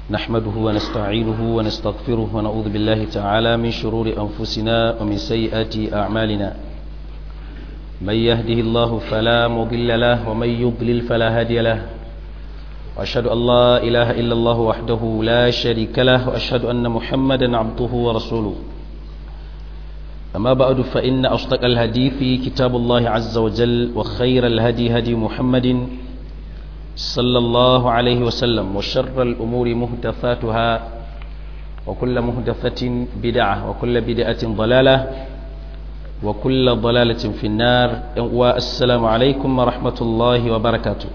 نحمده ونستعينه ونستغفره ونعوذ بالله تعالى من شرور أنفسنا ومن سيئات أعمالنا من يهده الله فلا مضل له ومن يضلل فلا هادي له وأشهد أن لا إله إلا الله وحده لا شريك له وأشهد أن محمدا عبده ورسوله أما بعد فإن أصدق الحديث كتاب الله عز وجل وخير الهدي هدي محمد صلى الله عليه وسلم وشر الأمور مهدفاتها وكل مهدفة بدعة وكل بدعة ضلالة وكل ضلالة في النار والسلام عليكم ورحمة الله وبركاته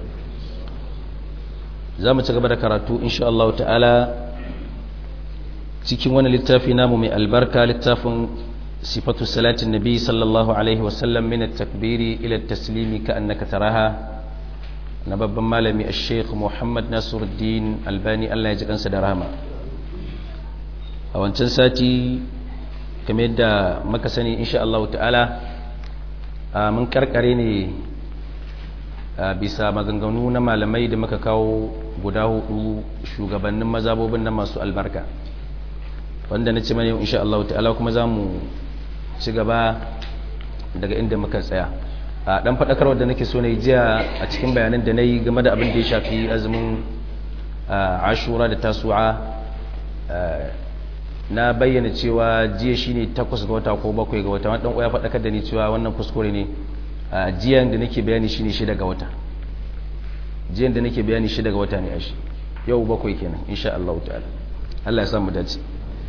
زامن تقبل كراتو إن شاء الله تعالى cikin wani littafi namu mai albarka littafin sifatu salatin nabi sallallahu alaihi wasallam min at-takbiri ila at-taslimi ka annaka taraha na babban malami a sheikh muhammad nasiruddin albani allah ya ji kansa da rahama a wancan sati kamar yadda maka sani insha Allah ta'ala mun karkare ne bisa maganganu na malamai da muka kawo guda hudu shugabannin mazabobin na masu albarka wanda na ce mana yau insha Allah ta'ala kuma za mu ci gaba daga inda muka tsaya a dan fadakarwa da nake so na yi jiya a cikin bayanan da na yi game da abin da ya shafi azumin ashura da tasu'a na bayyana cewa jiya shine takwas ga wata ko bakwai ga wata wani dan ya fadakar da ni cewa wannan kuskure ne jiyan da nake bayani shine shida ga wata jiyan da nake bayani shida ga wata ne ashi yau bakwai kenan insha Allah ta'ala Allah ya samu dace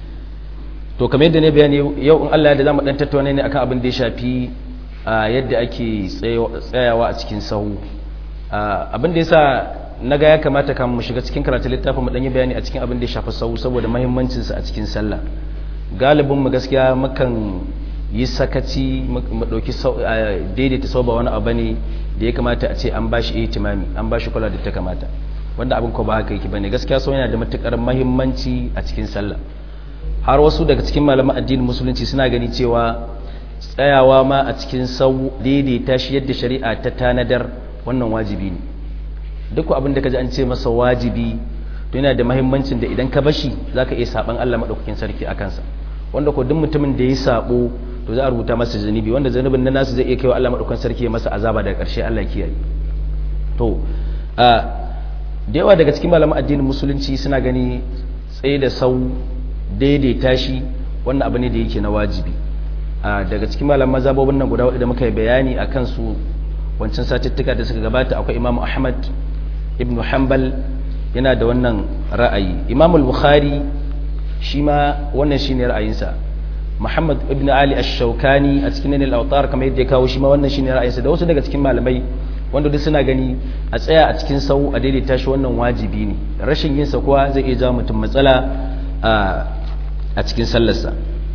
to kamar yadda ne bayani yau in Allah ya da zamu dan tattauna ne akan abin da ya shafi yadda ake tsayawa a cikin sahu abin da yasa naga ya kamata kan mu shiga cikin karatu littafin mu dan yi bayani a cikin abin da ya shafi sahu saboda muhimmancin sa a cikin sallah galibin mu gaskiya mukan yi sakaci mu dauki daidaita sau ba wani abu ne da ya kamata a ce an bashi ihtimami an bashi kula da ta kamata wanda abin ko ba haka yake bane gaskiya sau yana da matukar muhimmanci a cikin sallah har wasu daga cikin malaman addinin musulunci suna gani cewa tsayawa ma a cikin sau daidaita shi yadda shari'a ta tanadar wannan wajibi ne duk abin da ka ji an ce masa wajibi to yana da mahimmancin da idan ka bashi za ka iya saban Allah maɗaukakin sarki a kansa wanda ko duk mutumin da ya sabo to za a rubuta masa zunubi wanda zunubin na nasu zai iya kaiwa Allah maɗaukakin sarki ya masa azaba daga ƙarshe Allah kiyaye to da yawa daga cikin malaman addinin musulunci suna gani tsaye da sau daidaita shi wannan abu ne da yake na wajibi daga cikin malam mazhabobin nan guda wadda muka yi bayani a kansu wancan satuttuka da suka gabata akwai imam ahmad ibn hanbal yana da wannan ra'ayi imam al-bukhari shi ma wannan shine ra'ayinsa muhammad ibn ali ash-shawkani a cikin nail autar kamar yadda ya kawo shi ma wannan shine ra'ayinsa da wasu daga cikin malamai wanda duk suna gani a tsaya a cikin sau a daidaita shi wannan wajibi ne rashin yin sa kuwa zai iya jawo mutum matsala a cikin sallarsa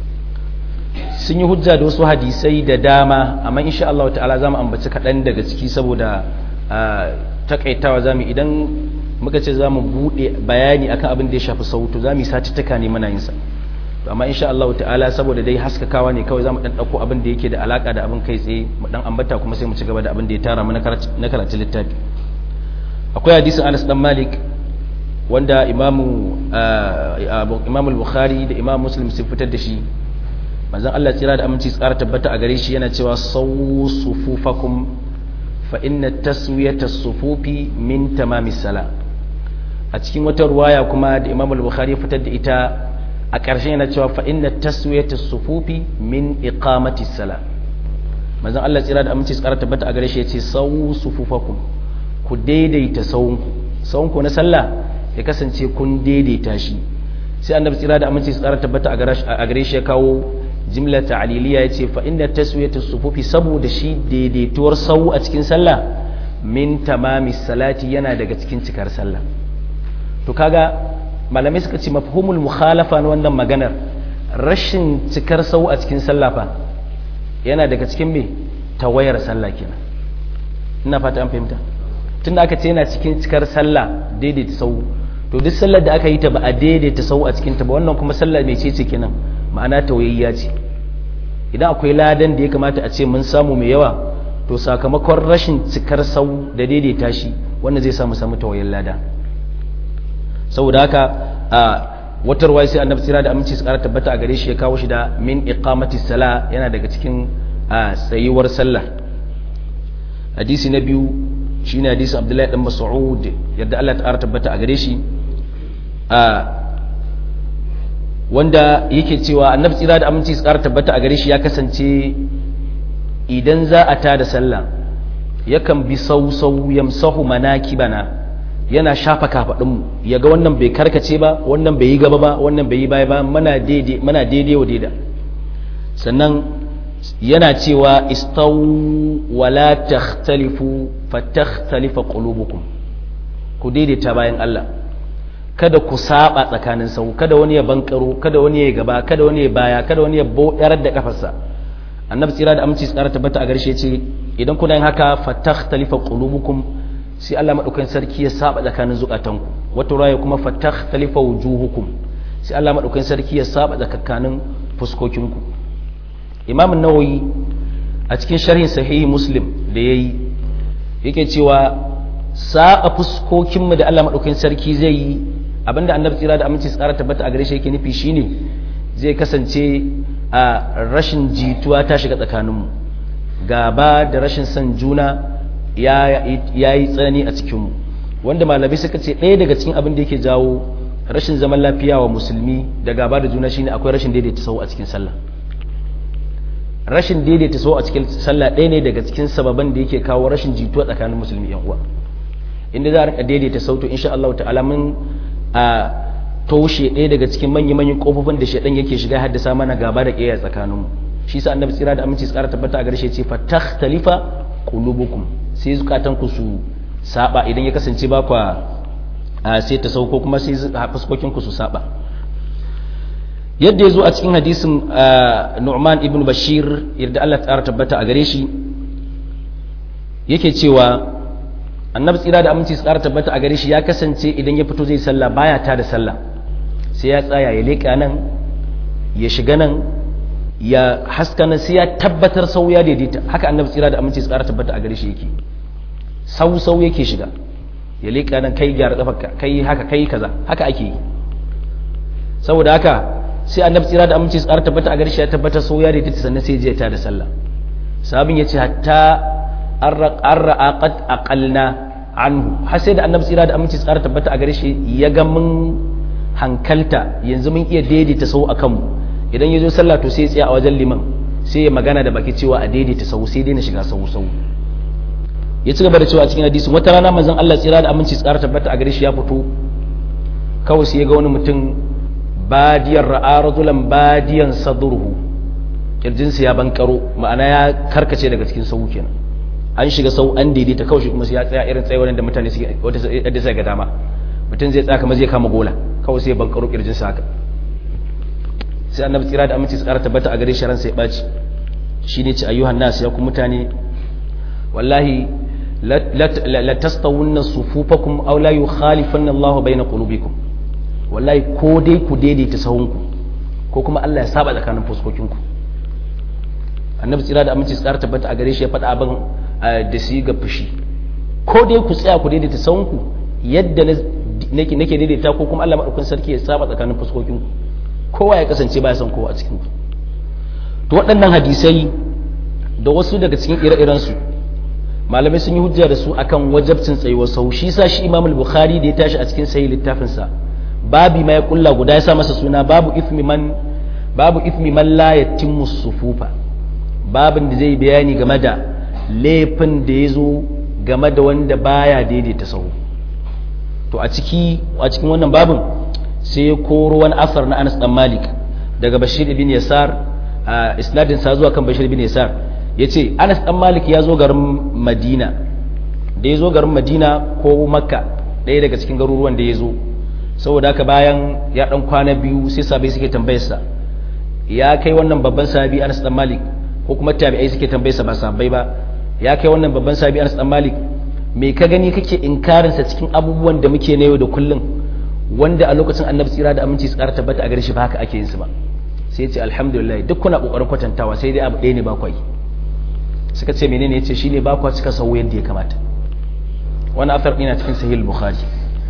sun yi hujja da wasu hadisai da dama amma insha Allah ta'ala zamu ambaci kaɗan daga ciki saboda takaitawa zamu idan muka ce zamu bude bayani akan abin da ya shafi sautu zamu yi satuttuka ne muna yin sa to amma insha Allah ta'ala saboda dai haskakawa ne kawai zamu dan dauko abin da yake da alaka da abin kai tsaye mu dan ambata kuma sai mu ci gaba da abin da ya tara mu na karatu littafi akwai hadisin Anas dan Malik wanda imamu imamu al-Bukhari da imam Muslim sun fitar da shi manzon Allah tsira da aminci tsara tabbata a gare shi yana cewa sawu sufufakum fa inna taswiyata sufufi min tamami sala a cikin wata ruwaya kuma da Imam al-Bukhari ya fitar da ita a ƙarshen yana cewa fa inna taswiyata sufufi min iqamati sala manzon Allah tsira da aminci tsara tabbata a gare shi yace sawu sufufakum ku daidaita sawunku sawunku na sallah ya kasance kun daidaita shi sai annabi tsira da aminci tsara tabbata a gare shi ya kawo jimla ta'aliliya ya ce fa'inda taswiyatu sufufi saboda shi daidaituwar sau a cikin sallah min tamami salati yana daga cikin cikar sallah to kaga malamai suka ce mafhumul mukhalafa na wannan maganar rashin cikar sau a cikin sallah fa yana daga cikin me tawayar sallah kenan ina fata an fahimta tunda aka ce yana cikin cikar sallah daidaita sau to duk sallar da aka yi ta ba a daidaita sau a cikin ta ba wannan kuma sallah mai ce ce kenan ma'ana tawayayya ce idan akwai ladan da ya kamata a ce mun samu mai yawa to sakamakon rashin cikar sau da daidaita shi wannan zai samu samu tawayen lada saboda haka a wata ruwa sai annabi tsira da aminci su kara tabbata a gare shi ya kawo shi da min iqamati sala yana daga cikin tsayuwar sallah hadisi na biyu shine hadisi abdullahi dan mas'ud yadda Allah ta'ala tabbata a gare shi a wanda yake cewa annabi tsira da aminci su kara tabbata a gare shi ya kasance idan za a tada sallah yakan bi sau-sau yamsahu manakibana yana shafa kafaɗinmu ya ga wannan bai karkace ba wannan bai yi gaba ba wannan bai yi baya ba mana daidai wa daida sannan yana cewa istau wala takhtalifu fatakhtalifa qulubukum ku daidaita bayan Allah kada ku saba tsakanin sau kada wani ya bankaro kada wani ya gaba kada wani ya baya kada wani ya bodar da kafarsa annabi tsira da aminci tsara tabbata a garshe ce idan kuna yin haka fatakhtalifa qulubukum sai Allah madaukakin sarki ya saba tsakanin zukatanku wato raya kuma fatakhtalifa wujuhukum sai Allah madaukakin sarki ya saba tsakanin fuskokinku Imam an-Nawawi a cikin sharhin sahihi Muslim da yayi yake cewa saba fuskokinmu da Allah madaukakin sarki zai yi abinda annabi tsira da aminci tsara tabbata a gare shi yake nufi shine zai kasance a rashin jituwa ta shiga tsakaninmu gaba da rashin son juna ya yi tsanani a cikinmu wanda malamai suka ce ɗaya daga cikin abin da yake jawo rashin zaman lafiya wa musulmi da gaba da juna shine akwai rashin daidaita sau a cikin sallah rashin daidaita sau a cikin sallah ɗaya ne daga cikin sababan da yake kawo rashin jituwa tsakanin musulmi yan uwa inda za a rika daidaita sautu insha Allah ta'ala mun a toshe ɗaya daga cikin manya-manyan ƙofofin da shaɗan yake shiga haddasa mana gaba da ƙeya tsakaninmu shi sa annabi tsira da aminci tsara tabbata a garshe ce fa takhtalifa qulubukum sai zukatan ku su saba idan ya kasance ba kwa sai ta sauko kuma sai fuskokin ku su saba yadda ya zo a cikin hadisin Nu'man ibn Bashir yadda Allah tsara tabbata a gare shi yake cewa annabi tsira da aminci tsara tabbata a gare shi ya kasance idan ya fito zai sallah baya ta da sallah sai ya tsaya ya leƙa nan ya shiga nan ya haska nan sai ya tabbatar sau ya daidaita haka annabi tsira da aminci tsara tabbata a gare shi yake sau sau yake shiga ya leƙa nan kai gyara kafarka kai haka kai kaza haka ake yi saboda haka sai annabi tsira da aminci tsara tabbata a gare shi ya tabbatar sau ya daidaita sannan sai ya ta da sallah sabin ya ce hatta an ra'a qad aqalna anhu har sai da annabi tsira da aminci tsara tabbata a gare shi ya ga mun hankalta yanzu mun iya daidaita sau akan mu idan ya zo sallah to sai ya tsaya a wajen liman sai ya magana da baki cewa a daidaita sau sai dai na shiga sau sau ya ci gaba da cewa a cikin hadisin wata rana manzon Allah tsira da aminci tsara tabbata a gare shi ya fito kawai sai ya ga wani mutum badiyar ra'a rajulan badiyan sadruhu kirjinsa ya bankaro ma'ana ya karkace daga cikin sau kenan an shiga sau an daidaita kawai shi kuma sai ya tsaya irin tsayuwar da mutane suke wata yadda sai ga dama mutum zai tsaya kamar zai kama gola kawai sai ya bankaro kirjinsa haka sai annabi tsira da aminci su ƙara tabbata a gare shi ransa ya ɓaci shi ne ci ayyuhan nas ya ku mutane wallahi la tastawunna sufufakum aw la yukhalifanna Allahu bayna qulubikum wallahi ko dai ku daidaita sahunku ko kuma Allah ya saba tsakanin fuskokinku annabi tsira da aminci su ƙara tabbata a gare shi ya faɗa abin da su ga fushi ko dai ku tsaya ku daidaita sahunku yadda nake nake daidaita ko kuma Allah madaukakin sarki ya saba tsakanin fuskokinku kowa ya kasance baya son kowa a cikin ku to waɗannan hadisai da wasu daga cikin ire-iren su malamai sun yi hujja da su akan wajabcin tsayuwar sau shi sa shi Imam al-Bukhari da ya tashi a cikin sahih littafin sa babi ma ya kulla guda ya sa masa suna babu ithmi man babu ithmi man la yatimmu sufufa babin da zai bayani game da laifin da ya zo game da wanda baya daidaita sau to a ciki a cikin wannan babin sai ya koro wani asar na Anas dan Malik daga Bashir ibn Yasar a isnadin sa zuwa kan Bashir ibn Yasar yace Anas dan Malik ya zo garin Madina da ya zo garin Madina ko Makka ɗaya daga cikin garuruwan da ya zo saboda haka bayan ya dan kwana biyu sai sabai suke tambayar sa ya kai wannan babban sahabi Anas dan Malik ko kuma tabi'ai suke tambayar sa ba sahabbai ba ya kai wannan babban sahabi Anas dan Malik me ka gani kake inkarin sa cikin abubuwan da muke na yau da kullum wanda a lokacin annabi tsira da aminci su ƙara tabbata a gare shi ba haka ake yin su ba sai ce alhamdulillah duk kuna kokarin kwatantawa sai dai abu ɗaya ne ba kwai suka ce menene yace shine ba kwa cika sau yadda ya kamata wani afar ɗina cikin sahih bukhari to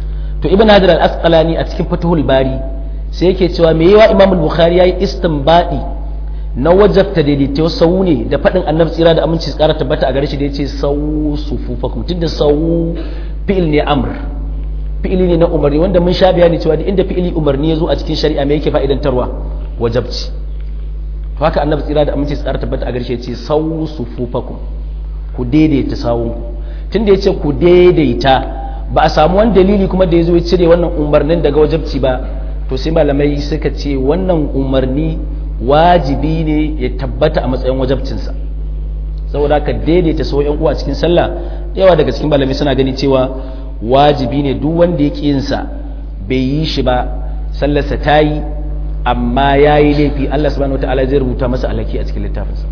to ibn hajar al-asqalani a cikin fatuhul bari sai yake cewa me yawa imam al-bukhari yayi istinbadi na wajabta daidaito sau ne da faɗin annabi tsira da aminci tsara tabbata a gare shi da yace sau sufufakum tunda sau fi'il ne amr fi'ili ne na umarni wanda mun sha bayani cewa da inda fi'ili umarni ya zo a cikin shari'a me yake fa'idantarwa wajabci to haka annabi tsira da aminci tsara tabbata a gare shi yace sau sufufakum ku daidaita sawunku tunda yace ku daidaita ba a samu wani dalili kuma da ya zo ya cire wannan umarnin daga wajabci ba to sai malamai suka ce wannan umarni wajibi ne ya tabbata a matsayin wajabcinsa saboda ka daidaita sau yan uwa cikin sallah yawa daga cikin malamai suna gani cewa wajibi ne duk wanda ya ƙi yinsa bai yi shi ba sallarsa ta yi amma ya yi laifi Allah subhanahu wataala zai rubuta masa alhaki a cikin littafinsa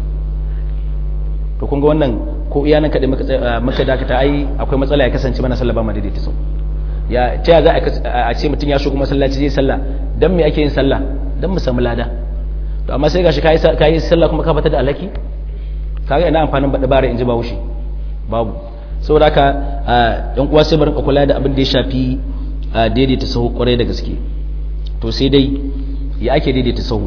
to kun ga wannan ko iya nan kaɗai muka dakata ai akwai matsala ya kasance mana sallah ba ma daidaita sau ya ta za a ce mutum ya shigo masallaci zai sallah dan me ake yin sallah dan mu samu lada to amma sai gashi kai kai sallah kuma ka fata da alhaki kaga ina amfanin bada bare in ji ba wushi babu saboda haka yan uwa sai barin kula da abin da ya shafi daidaita sahu kwarai da gaske to sai dai ya ake daidaita sahu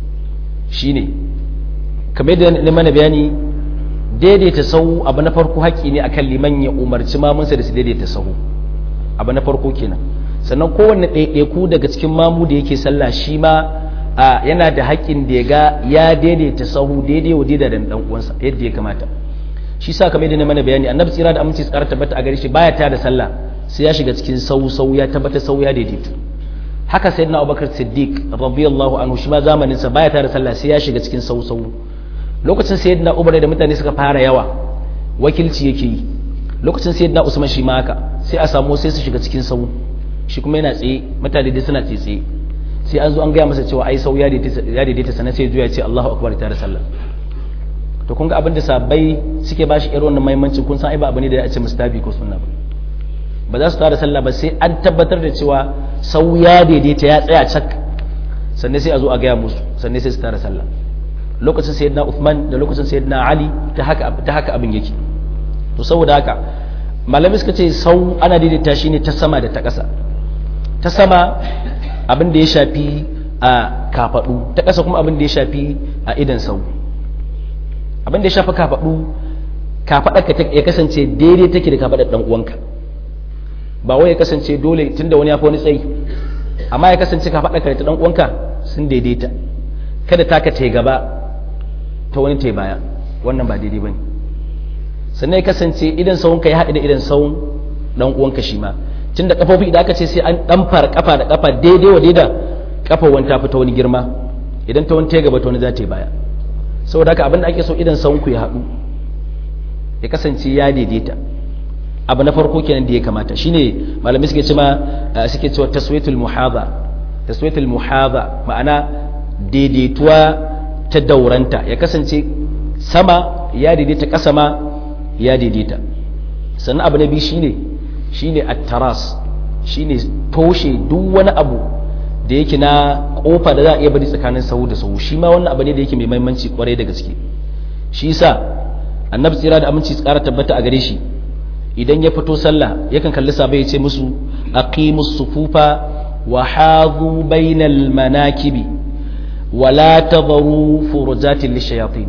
shine kamar da na mana bayani daidaita sahu abu na farko haƙƙi ne akan liman ya umarci mamunsa da su daidaita sahu abu na farko kenan sannan kowanne ɗaiɗaiku daga cikin mamu da yake sallah shi ma yana da haƙƙin da ya ga ya daidaita sahu daidai wa daidai da ɗan uwansa yadda ya kamata shi sa kamar yadda na mana bayani annabi tsira da aminci tsara tabbata a gare shi baya ta da sallah sai ya shiga cikin sau sau ya tabbata sau ya daidaitu haka sayyidina abubakar siddiq radiyallahu anhu shi ma zamanin sa baya ta da sallah sai ya shiga cikin sau sau lokacin sayyidina umar da mutane suka fara yawa wakilci yake yi lokacin sayyidina usman shi ma haka sai a samu sai su shiga cikin sau shi kuma yana tsaye mutane dai suna tsaye sai an zo an gaya masa cewa ai sau ya daidaita sannan sai ya ce Allahu akbar tare sallah to kun ga abin da sabai suke bashi irin wannan muhimmancin kun san ai ba abu ne da ya ce mustabi ko sunna ba ba za su tare sallah ba sai an tabbatar da cewa sau ya daidaita ya tsaya cak sannan sai a zo a gaya musu sannan sai su tare sallah lokacin sayyidina Uthman da lokacin sayyidina Ali ta haka ta haka abin yake to saboda haka malami suka ce sau ana daidaita shi ne ta sama da ta ƙasa ta sama abin da ya shafi a kafaɗu ta ƙasa kuma abin da ya shafi a idan sau abin da ya shafi kafaɗu kafaɗarka ya kasance daidai take da kafaɗar ɗan uwanka ba wai ya kasance dole tunda wani ya fi wani tsayi amma ya kasance kafaɗarka da ta ɗan uwanka sun daidaita kada taka ta gaba ta wani ta baya wannan ba daidai ba ne sannan ya kasance idan sawunka ya haɗu da idan sawun ɗan uwanka shi ma tun da kafofi idan aka ce sai an ɗan fara kafa da kafa daidai wa daida kafa wani ta fita wani girma idan ta wani ta gaba ta wani za ta yi baya saboda haka abin da ake so idan sawunku ya haɗu ya kasance ya daidaita abu na farko kenan da ya kamata shine malamai suke cewa suke cewa taswiyatul muhadha taswiyatul muhadha ma'ana daidaituwa ta dauranta ya kasance sama ya daidaita ƙasa ma ya daidaita sannan abu na biyu shine shine at-taras shine toshe duk wani abu da yake na kofa da za a iya bari tsakanin sahu da sahu shi ma wannan abu ne da yake mai muhimmanci kwarai da gaske shi yasa annabi tsira da aminci tsara tabbata a gare shi idan ya fito sallah yakan kalli sabai ya ce musu aqimus sufufa wa hadhu bainal manakibi wa la tadharu furujatin lishayatin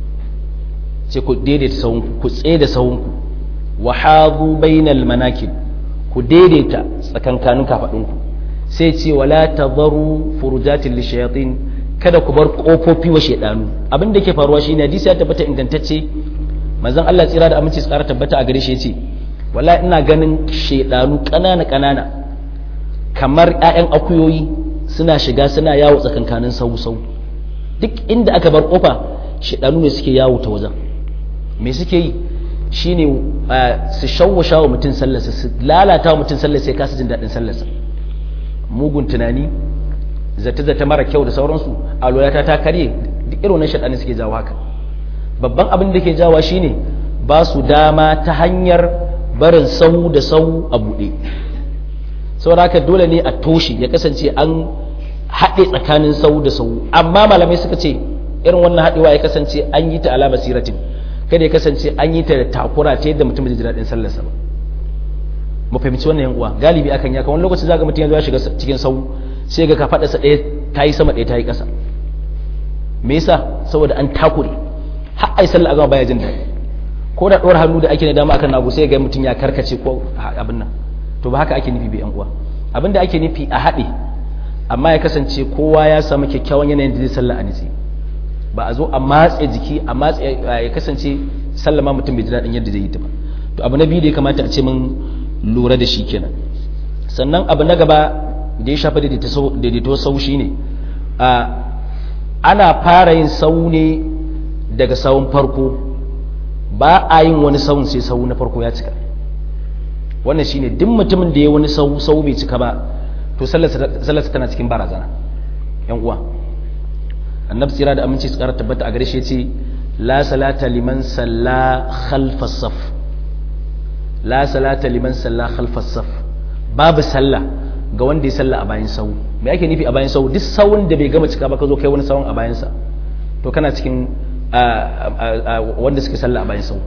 sai ku daidaita sahunku ku tsaye da sahunku wa hadhu bainal manakib ku daidaita tsakankanin kafadunku sai ce wala tadharu furujatin lishayatin kada ku bar kofofi wa shedanu abin da ke faruwa shine hadisi ya tabbata ingantacce manzon Allah tsira da aminci tsara tabbata a gare shi yace wallahi ina ganin shedanu kanana kanana kamar ƴaƴan akuyoyi suna shiga suna yawo tsakankanin sau sau duk inda aka bar kofa shedanu ne suke yawo ta wajen me suke yi shine su shawwasha wa mutum sallarsa su lalata wa mutum sallarsa ya kasa jin daɗin sallarsa mugun tunani zata-zata mara kyau da sauransu alwalata ta karye duk irin wannan shaɗani suke jawo haka babban abin da ke jawa shine ba su dama ta hanyar barin sau da sau a buɗe saboda haka dole ne a toshe ya kasance an haɗe tsakanin sau da sau amma malamai suka ce irin wannan haɗewa ya kasance an yi ta ala basiratin kada ya kasance an yi ta da takura ta yadda mutum zai ji daɗin sallarsa ba mu fahimci wannan yan uwa galibi akan ya wani lokaci zaka mutum ya shiga cikin sau sai ga ka fada sa ɗaya tayi sama ɗaya tayi ƙasa me yasa saboda an takure har ai sallah a gama baya jin daɗi ko da ɗora hannu da ake na dama akan nagu sai ga mutum ya karkace ko abin nan to ba haka ake nufi bi yan uwa abin da ake nufi a haɗe amma ya kasance kowa ya samu kyakkyawan yanayin da zai sallah a nitsi ba a zo a matse jiki a matse ya kasance sallama mutum bai ji daɗin yadda zai yi ta ba to abu na biyu da ya kamata a ce mun lura da shi kenan sannan abu na gaba da ya shafa daidaito sau shi ne ana fara yin sau ne daga sawun farko ba a yin wani sawun sai sau na farko ya cika wannan shine duk mutumin da ya wani sau sau bai cika ba to sallarsa tana cikin barazana yan uwa annabi tsira da aminci su kara tabbata a gare shi ce la salata liman salla khalfa saf la salata liman salla khalfa saf babu sallah ga wanda ya salla a bayan sau me ake nufi a bayan sau duk sawun da bai gama cika ba ka zo kai wani sawun a bayan sa to kana cikin wanda suke salla a bayan sau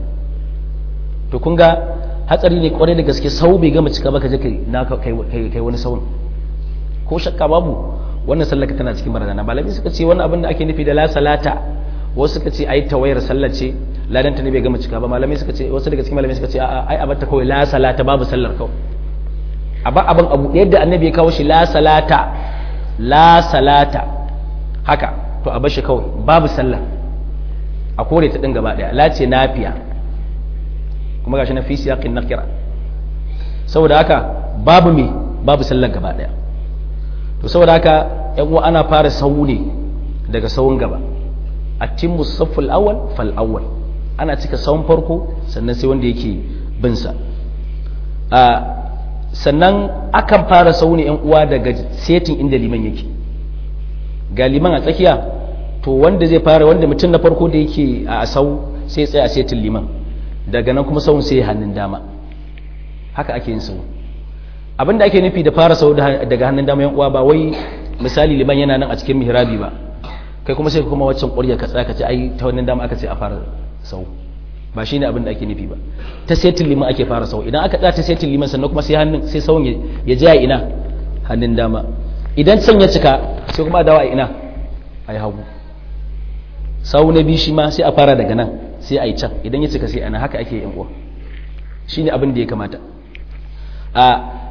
to kun ga hatsari ne kwarai da gaske sau bai gama cika ba ka je kai wani sawun ko shakka babu wannan sallaka tana cikin barazana malamai suka ce wannan abin da ake nufi da la salata wasu suka ce ai tawayar sallar ce ladan ta ne bai gama cika ba malamai suka ce wasu daga cikin malamai suka ce a'a ai abarta kawai la salata babu sallar kawai abin abin abu yadda annabi ya kawo shi la salata la salata haka to a bar shi kawai babu sallah a kore ta din gaba daya la ce nafiya kuma gashi na fi siyaqin nakira saboda haka babu me babu sallar gaba daya to saboda haka yan uwa ana fara sawu ne daga sawun gaba atimmu safful awwal fal awwal ana cika sawun farko sannan sai wanda yake bin sa a sannan akan fara sawu ne yan uwa daga setin inda liman yake ga liman a tsakiya to wanda zai fara wanda mutum na farko da yake a sau sai tsaya a setin liman daga nan kuma sawun sai hannun dama haka ake yin sawu abinda ake nufi da fara sau daga hannun dama yan uwa ba wai misali liman yana nan a cikin mihrabi ba kai kuma sai kuma waccan ƙwarya ka tsaya ka ce ai ta wannan dama aka ce a fara sau ba shine abin da ake nufi ba ta setin liman ake fara sau idan aka tsaya ta setin liman sannan kuma sai hannun sai sauun ya ja ina hannun dama idan can ya cika sai kuma a dawo a ina a yi hagu sau na biyu shi ma sai a fara daga nan sai a yi can idan ya cika sai ana haka ake yan uwa shine abin da ya kamata a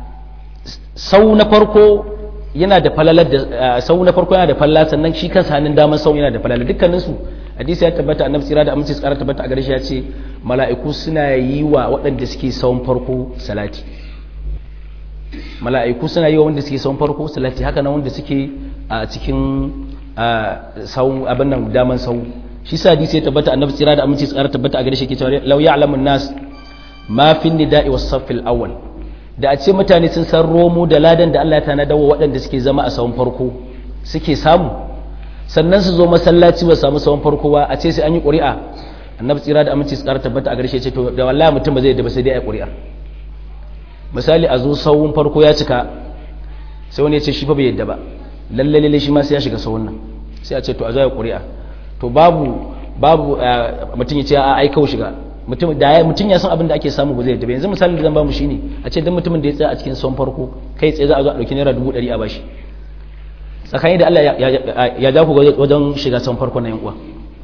sau na farko yana da falalar da sau na farko yana da falala sannan shi kansa hannun damar sau yana da falala dukkanin su hadisi ya tabbata annabi tsira da aminci tsara tabbata a gare shi ya ce mala'iku suna yi wa waɗanda suke sauran farko salati mala'iku suna yi wa wanda suke sauran farko salati haka nan wanda suke a cikin sau abin nan daman sau shi sa hadisi ya tabbata annabi tsira da aminci tsara tabbata a gare shi ke cewa law ya'lamun nas ma fi nida'i was saffil awwal da a ce mutane sun san romo da ladan da Allah ya tanada wa waɗanda suke zama a sawun farko suke samu sannan su zo masallaci ba samu sawun farko ba a ce sai an yi ƙuri'a annabi tsira da aminci tsara tabbata a garshe ce to da wallahi mutum ba zai yadda ba sai dai a ƙuri'a misali a zo sawun farko ya cika sai wani ya ce shi fa bai yadda ba lalle lalle shi ma sai ya shiga sawun nan sai a ce to a zo ya ƙuri'a to babu babu mutum ya ce a ai kawai shiga mutum da ya mutum ya san abin da ake samu ba zai yadda ba yanzu misalin da zan ba mu shine a ce dan mutumin da ya tsaya a cikin son farko kai tsaye za a zo a dauki naira dubu ɗari a bashi tsakani da Allah ya ja ku wajen shiga son farko na yan uwa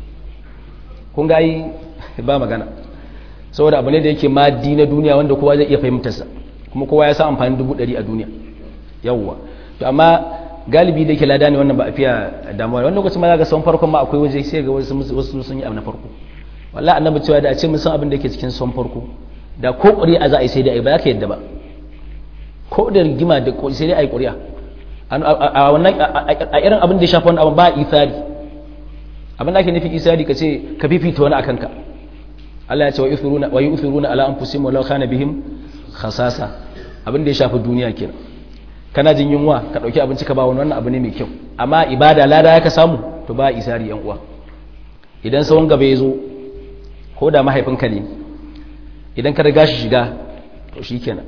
kun ga yi ba magana saboda abu ne da yake maddi na duniya wanda kowa zai iya fahimtarsa kuma kowa ya san amfanin dubu ɗari a duniya yawwa to amma galibi da yake lada ne wannan ba a fiya damuwa wani lokacin ma za ga son farkon ma akwai waje sai ga wasu sun yi abu na farko wallahi annabi cewa da a ce mun san abin da yake cikin son farko da ko ƙuri'a za a yi sai dai a yi ba za ka yadda ba ko da rigima da sai dai a yi ƙuri'a a wannan a irin abin da ya shafi wani abu ba isari abin da ake nufi isari ka ce ka fifita wani akan ka Allah ya ce wa yusiruna wa yusiruna ala anfusihim walau kana bihim khasasa abin da ya shafi duniya kenan kana jin yunwa ka dauki abinci ka ba wani wannan abu ne mai kyau amma ibada lada ya ka samu to ba isari yan uwa idan sawon gaba ya zo ko da mahaifinka ne idan ka riga shi shiga to shi kenan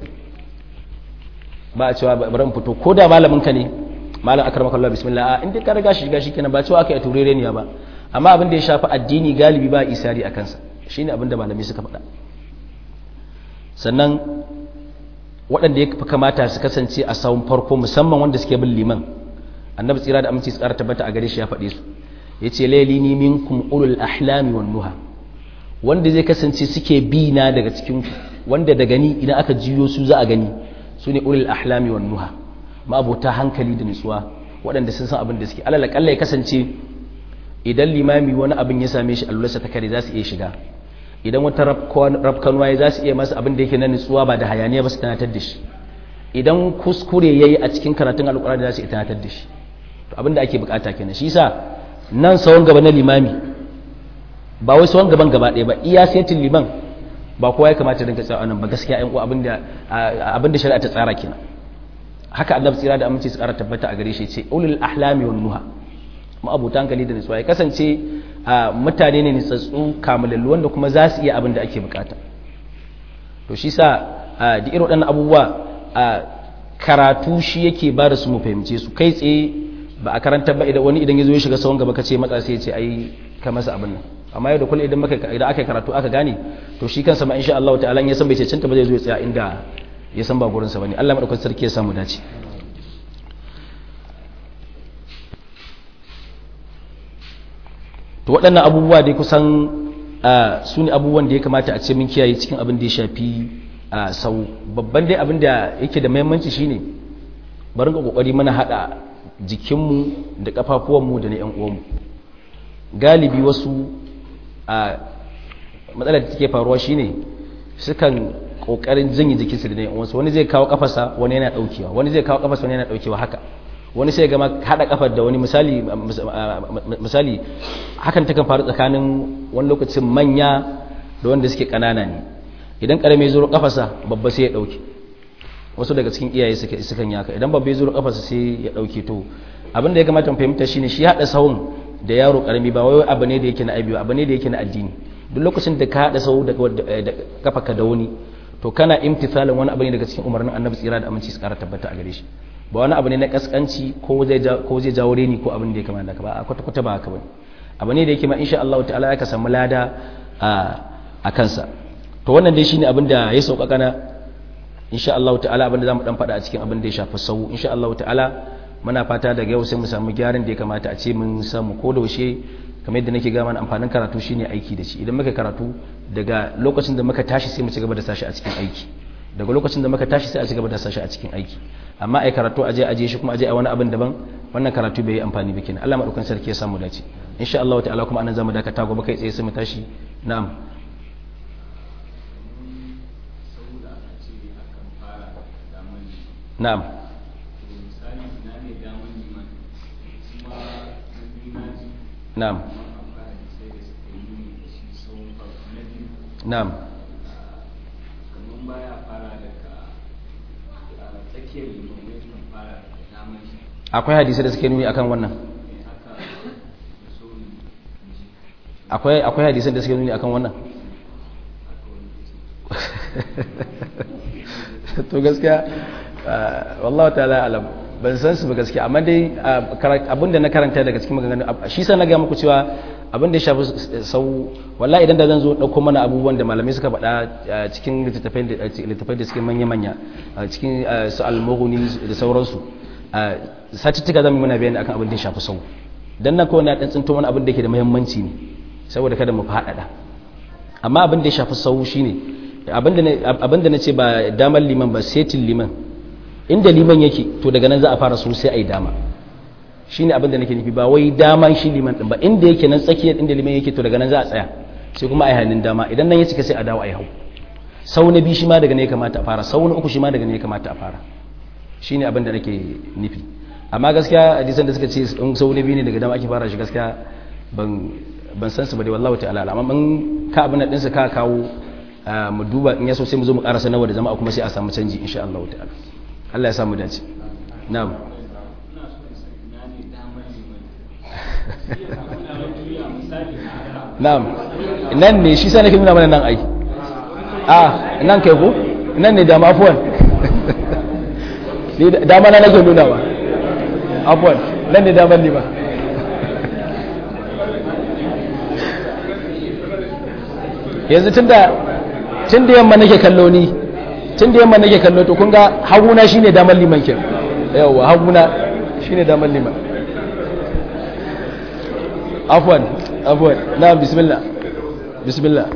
ba a cewa bari in fito ko da malaminka ne malam akar maka Allah bismillah in dai ka riga shi shiga shi kenan ba cewa aka yi turere ne ba amma abin da ya shafi addini galibi ba isari a kansa shine abin da malami suka faɗa sannan waɗanda ya fi kamata su kasance a sawun farko musamman wanda suke bin liman annabi tsira da aminci tsara tabbata a gare shi ya faɗe su ya ce lailini minkum ulul ahlami wan nuha wanda zai kasance suke bi na daga cikin wanda da gani idan aka jiyo su za a gani su ne ulul ahlami wan nuha ma'abota hankali da nutsuwa waɗanda sun san abin da suke alal akalla ya kasance idan limami wani abin ya same shi allularsa ta kare za su iya shiga idan wata rafkanuwa ya za su iya masa abin da yake na nutsuwa ba da hayaniya ba su tanatar da shi idan kuskure ya yi a cikin karatun alƙur'ani za su iya tanatar da shi to abin da ake bukata kenan shi sa nan sawon gaba na limami ba wai sawon gaban gaba ɗaya ba iya setin liman ba kowa ya kamata dinka tsawa nan ba gaskiya ƴan uwa abin da shari'a ta tsara kenan haka annabi tsira da aminci su ƙara tabbata a gare shi ce ulul ahlami wan nuha ma'abuta hankali da nutsuwa ya kasance mutane ne nitsatsu kamalallu wanda kuma za su iya abin da ake bukata to shi sa da irin waɗannan abubuwa karatu shi yake ba da su mu fahimce su kai tsaye ba a karanta ba idan wani idan ya zo ya shiga sawon gaba ka ce matsa sai ya ce ai ka masa abin nan amma yau da kullum idan maka idan aka karatu aka gane to shi kansa ma insha Allah ta'ala ya san bai cancanta ba zai zo ya tsaya inda ya san ba gurin sa bane Allah madaukakin sarki ya samu dace to waɗannan abubuwa dai kusan su ne abubuwan da ya kamata a ce mun kiyaye cikin abin da ya shafi sau babban dai abin da yake da mahimmanci shine bari ga kokari mana hada jikinmu da kafafuwanmu da na 'yan uwanmu galibi wasu a matsalar da take faruwa shine sukan kokarin janye jikinsu da na 'yan uwansu wani zai kawo kafasa wani yana daukewa wani zai kawo kafasa wani yana daukewa haka wani sai gama hada kafar da wani misali misali hakan takan faru tsakanin wani lokacin manya da wanda suke kanana ne idan karami ya zuro kafasa babba sai ya dauke wasu daga cikin iyaye suke sukan yaka idan babba ya zuro kafasa sai ya dauke to abin da ya kamata mu fahimta shine shi hada sahun da yaro karami ba wai abu ne da yake na aibi abu ne da yake na addini duk lokacin da ka hada sahu da kafaka da wani to kana imtithalin wani abu ne daga cikin umarnin annabi tsira da aminci su kara tabbata a gare shi ba wani abu ne na kaskanci ko zai jawo reni ko abin da ya kamata ka ba a kwata-kwata ba haka bane abu ne da yake ma insha Allah ta'ala ya ka samu lada a kansa to wannan dai shine abin da ya sauƙaƙa na insha Allah ta'ala abin da zamu dan faɗa a cikin abin da ya shafi sau insha Allah ta'ala muna fata daga yau sai mu samu gyaran da ya kamata a ce mun samu ko da yaushe kamar yadda nake ga mana amfanin karatu shine aiki da shi idan muka karatu daga lokacin da muka tashi sai mu ci gaba da sashi a cikin aiki daga lokacin da muka tashi sai a ci gaba da sashi a cikin aiki amma ai karatu aje aje shi kuma aje a wani abin daban wannan karatu bai yi amfani ba kenan Allah madaukakin sarki ya samu dace insha Allah ta'ala kuma anan zamu dakata gobe kai tsaye sai mu tashi na'am na'am na'am na'am akwai hadisi da suke nuni akan wannan akwai akwai hadisan da suke nuni akan wannan to gaskiya wallahi ta'ala alam ban san su ba gaskiya amma dai abinda na karanta daga cikin maganganu shi sa na ga muku cewa abin da ya shafi sau wallahi idan da zan zo ɗauko mana abubuwan da malamai suka faɗa cikin littattafai da suke manya-manya cikin su almughni da sauransu satuttuka zan muna bayani akan abin da ya shafi sau dan na kowane ɗan tsinto wani abin da ke da muhimmanci ne saboda kada mu faɗaɗa amma abin da ya shafi sau shine abin da na ce ba damar liman ba setin liman inda liman yake to daga nan za a fara so sai a yi dama shine abin da nake nufi ba wai dama shi liman din ba inda yake nan tsakiyar inda liman yake to daga nan za a tsaya sai kuma a yi hannun dama idan nan ya cika sai a dawo a yi hau sau na biyu shi ma daga ne ya kamata a fara sau na uku shi ma daga ne ya kamata a fara shine abin da nake nufi amma gaskiya hadisan da suka ce in sau na biyu ne daga dama ake fara shi gaskiya ban ban san su ba dai wallahi ta'ala amma in ka abin nan ka kawo mu duba in ya so sai mu zo mu karasa nawa da jama'a kuma sai a samu canji insha Allah ta'ala Allah ya samu dace na'am na'am nan ne shi sai nake nuna mana nan ai a nan kai ko nan ne dama afwan ni dama na nake nuna ba afwan nan ne daman ni ba yanzu tunda tunda yamma nake kallo ni tun da yamma nake kallo to kun ga haguna shine damar liman ke yawa haguna shine damar liman afwan afwan na bismillah bismillah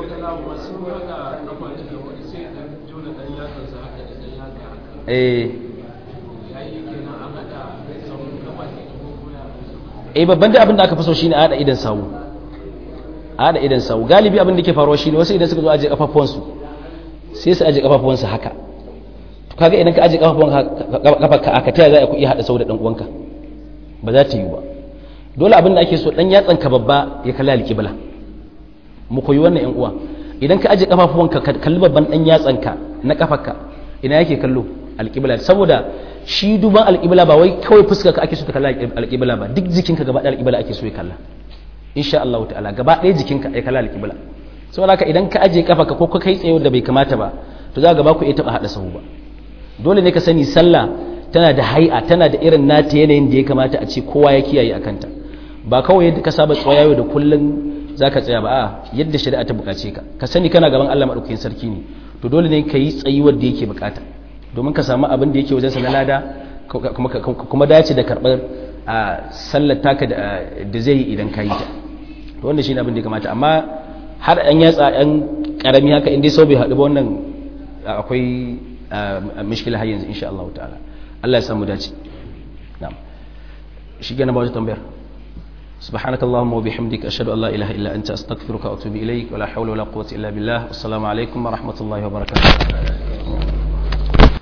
eh eh babban da abin da aka fi so shine a hada idan sawu a hada idan sawu galibi abin da ke faruwa shine wasu idan suka zo aje kafafuwansu sai su aje kafafuwansu haka to kaga idan ka aje kafafuwan kafarka aka taya za ku iya hada sawu da dan uwanka ba za ta yi ba dole abin da ake so dan yatsan ka babba ya kalli alƙibla mu koyi wannan yan uwa idan ka aje kafafuwanka ka kalli babban dan yatsan ka na kafarka ina yake kallo alƙibla saboda shi duban alƙibla ba wai kawai fuskar ka ake so ta kalla alƙibla ba duk jikinka gaba ɗaya alƙibla ake so ya kalla insha Allah ta'ala gaba ɗaya jikinka ya kalla alƙibla saboda haka idan ka aje kafa ka ko ka kai tsaye da bai kamata ba to za ga ba ku iya taɓa haɗa sahu ba dole ne ka sani sallah tana da hai'a tana da irin nata yanayin da ya kamata a ce kowa ya kiyaye akanta ba kawai yadda ka saba tsaya yau da kullum za ka tsaya ba a yadda shari'a ta buƙace ka ka sani kana gaban Allah maɗaukakin sarki ne to dole ne ka yi tsayuwar da yake buƙata domin ka samu abin da yake wajensa na lada kuma dace da karɓar a sallar taka da zai yi idan ka yi ta to wanda shi ne abin da ya kamata amma har an yatsa ɗan ƙarami haka inda sau bai haɗu ba wannan akwai mishkila har yanzu insha Allah ta'ala Allah ya samu dace na'am shi gana ba wata tambayar سبحانك اللهم وبحمدك أشهد أن لا إله إلا أنت أستغفرك وأتوب إليك ولا حول ولا قوة إلا بالله والسلام عليكم ورحمة الله وبركاته